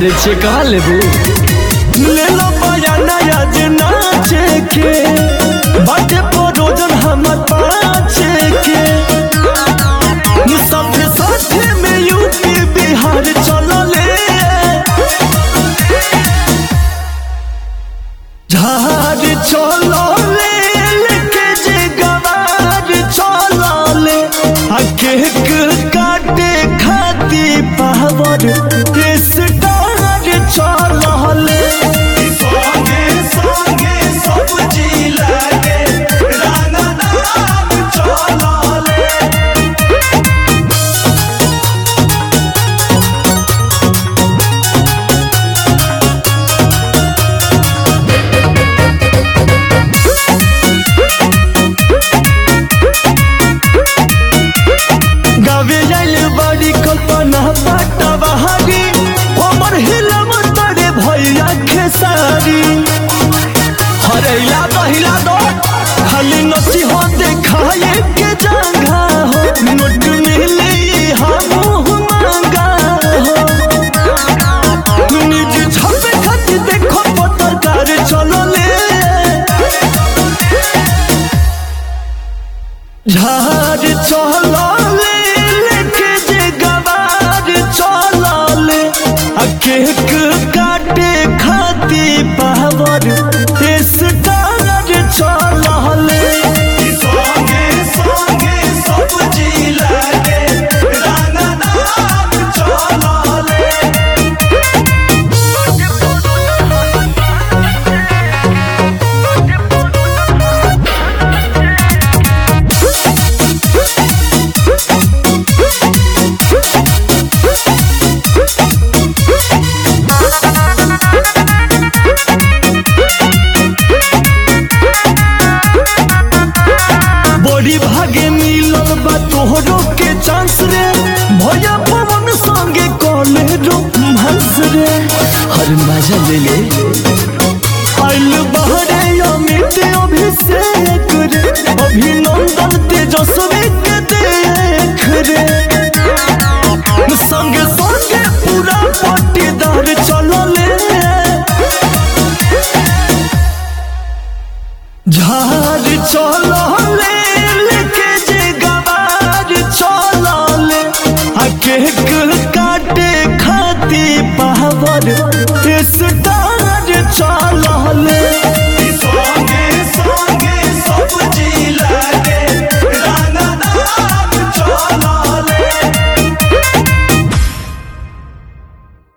अरे चेका लेबू ले लो पाया नया जे नाचे के बाटे परोजन हमर पाचे के सब साथे में यूपी बिहार चलले झार चलले लेके जे गवार चलले आ केक काटे खाती पावर स्टार चलले संगे संगे सब जिला के रंगदार चलले गावे जाइल बड़ी कल्पना पाटा बहारी हमर हिलम तरे भैया खेसारी हरैला दहिला दो खाली नची हो देखाए के जगह हो नोट मिली हम मांगा हो निज छपे खाती देखो पत्रकार चलले झार चलले लेके जे गवार चलले आ केक काटे खाती पावर स्टार चलले संगे संगे सब जिला के रंगदार चलले बड़ी भागे मिलल बा तोहरो के चांस रे भैया पवन संगे कॉले रोमांस रे हर मजा ले ले आइल बहरे अमित अभिषेक रे अभिनंदन तेजस्वी के देख रे संगे संगे पूरा पट्टीदार चलले झार चलले लेके जे गवार चलले आ केक काटे खाती पावर स्टार